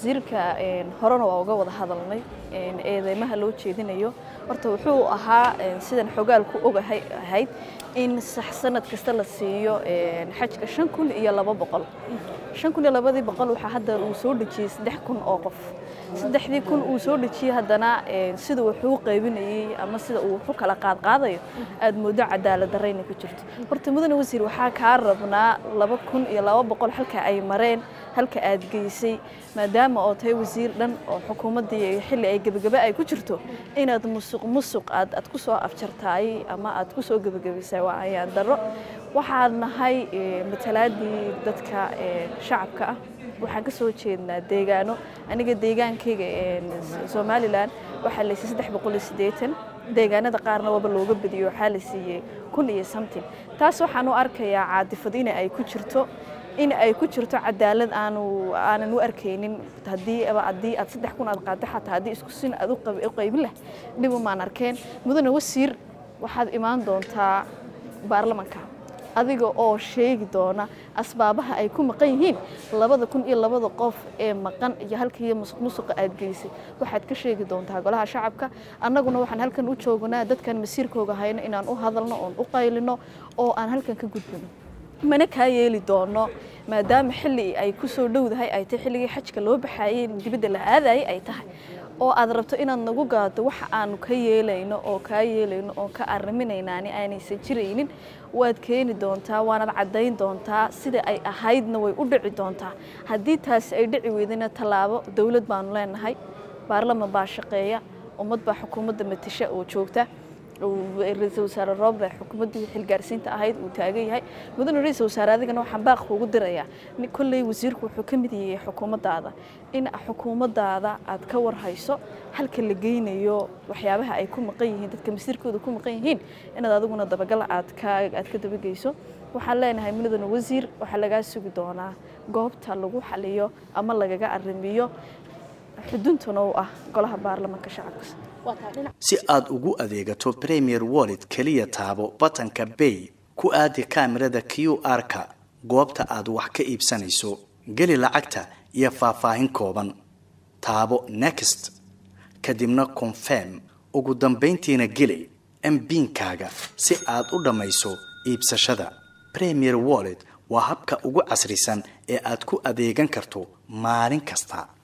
wasiirka horena waa uga wada hadalnay eedeymaha loo jeedinayo horta wuxuu ahaa sidan xogaalku ogahay ahayd in sanad kasta la siiyo xajka shan kun iyo laba boqol shan kun iyo labadii boqol waxaa hadda uu soo dhejiyey saddex kun oo qof saddexdii kun uu soo dhejiyey haddana sida wuxuu qaybinayey ama sida uu wuxu kala qaadqaadayo aad moodo cadaalad darayna ku jirto horta mudane wasiir waxaa kaa rabnaa laba kun iyo laba boqol halka ay mareen halka aad geysay maadaama oo tahay wasiir dhan oo xukuumaddii xilli ay gebagebe ay ku jirto inaad musuq musuq aad aad ku soo afjartaay ama aad ku soo gebagabaysay waa ayaan darro waxaan nahay matalaadii dadka shacabka ah waxaan ka soo jeednaa deegaano aniga deegaankayga somalilan waxaa la siiyey saddex boqol iyo siddeetan deegaanada qaarna waaba looga badiyo waxaa la siiyey kun iyo something taas waxaan u arkayaa caadifad in ay ku jirto in ay ku jirto cadaalad aanu aanan u arkaynin haddii haddii aad saddex kun aad qaadda xataa haddii isku sin aad u qaybin lah dhib umaan arkeen mudane wasiir waxaad imaan doontaa baarlamanka adiga oo sheegi doona asbaabaha ay ku maqan yihiin labada kun iyo labada qof ee maqan iyo halkiiyo musuq musuqa aad geysay waxaad ka sheegi doontaa golaha shacabka annaguna waxaan halkan u joognaa dadkan masiirkooga hayno inaan u hadalno oon u qaylino oo aan halkan ka gudbino mana kaa yeeli doono maadaama xilli ay ku soo dhowdahay ay tahay xilligii xajka loo baxaayey dibadda la aadayay ay tahay oo aad rabto inaad nagu gaado waxa aanu ka yeelayno oo kaa yeelayno oo ka arriminaynaani aanaysan jiraynin waad keeni doontaa waanaad caddayn doontaa sida ay ahaydna way u dhici doontaa haddii taasi ay dhici weydana tallaabo dowlad baanu leenahay baarlaman baa shaqeeya ummad baa xukuumadda matasha oo joogta ra-iisul wasaare rooble xukuumaddii xilgaarsiinta ahayd uu taagan yahay mudane ra-iisul wasaare adigana waxaan baaq kuugu dirayaa kolley wasiirku wuxuu ka mid yahay xukuumaddaada in xukuumaddaada aad ka warhayso halka la geynayo waxyaabaha ay ku maqan yihiin dadka masiirkooda ku maqan yihiin inaad adiguna dabagal aad ka aad ka dabageyso waxaan leenahay mudane wasiir waxaa lagaa sugi doonaa goobta lagu xaliyo ama lagaga arrimiyo xuduntuna u ah golaha baarlamanka shacabka si aad ugu adeegato premier wallet keliya taabo batanka bay ku aadi kaamirada q r-ka goobta aad wax ka iibsanayso geli lacagta iyo faahfaahin kooban taabo next kadibna confirm ugu dambayntiina geli mbiinkaaga si aad u dhammayso iibsashada premier wallet waa habka ugu casrisan ee aad ku adeegan karto maalin kasta